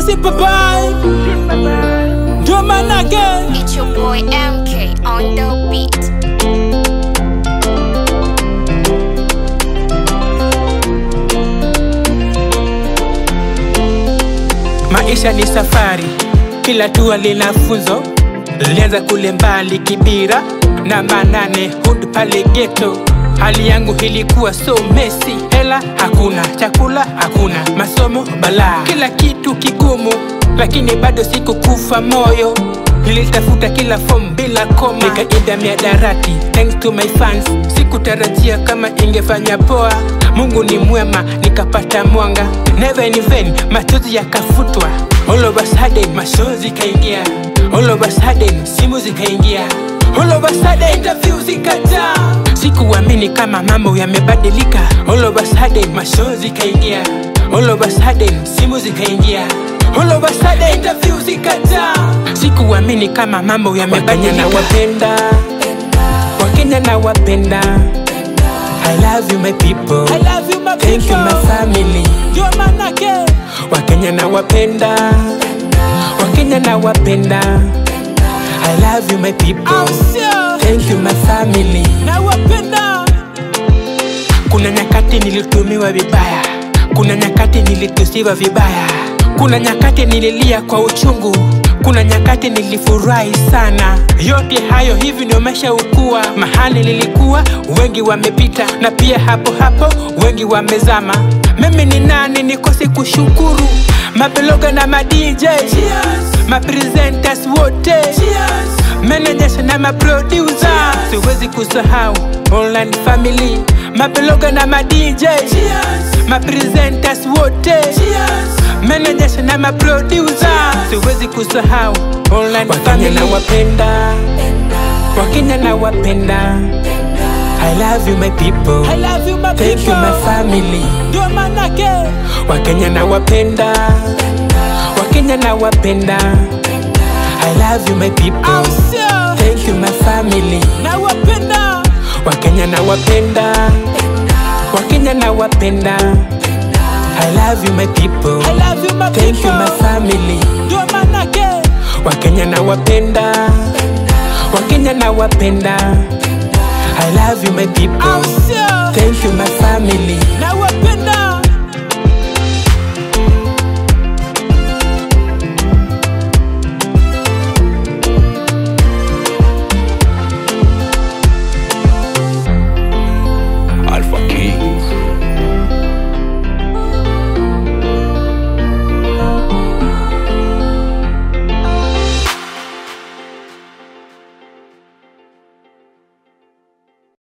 si papai ndio manake It's your boy MK on the beat. Maisha ni safari, kila tua lina funzo. Lianza kule mbali Kibira na Manane hudi pale geto. Hali yangu ilikuwa so messy, hela hakuna, chakula hakuna, masomo balaa, kila kitu kigumu, lakini bado sikukufa moyo. Nilitafuta kila form bila koma, nikaida miadarati thanks to my fans. Sikutarajia kama ingefanya poa, Mungu ni mwema, nikapata mwanga, never in vain, machozi yakafutwa. All of a sudden machozi kaingia, all of a sudden simu zikaingia, all of a sudden interview zikajaa. Sikuamini kama mambo yamebadilika, all of a sudden machozi kaingia, all of a sudden simu zikaingia, all of a sudden interview zikajaa. Sikuamini kama mambo yamebadilika. na wapenda Wakenya na wapenda I love you my people I love you my Thank you my people. family Ndio manake Wakenya na wapenda Wakenya na wapenda I love you my people au sio? Thank you my family Na wapenda Kuna nyakati nilitumiwa vibaya, kuna nyakati nilitusiwa vibaya, kuna nyakati nililia kwa uchungu, kuna nyakati nilifurahi sana. Yote hayo hivi ndio maisha ukua. Mahali nilikuwa wengi wamepita, na pia hapo hapo wengi wamezama. Mimi ni nani nikose kushukuru mabeloga na ma DJ Cheers. mapresenters wote Cheers. managers na maproducer siwezi kusahau online family mabeloga na ma DJ Cheers. mapresenters wote Cheers. managers na maproducer siwezi kusahau online family na wapenda wakenya na wapenda I love you my people I love you my thank you my people. family Ndio manake wakenya na wapenda wakenya na wapenda I love you my people au sio? thank you my family Na wapenda wakenya na wapenda wakenya na wapenda I love you my people I love you my thank you my people. family Ndio manake wakenya na wapenda wakenya na wapenda I love you my people au sio? thank you my family Na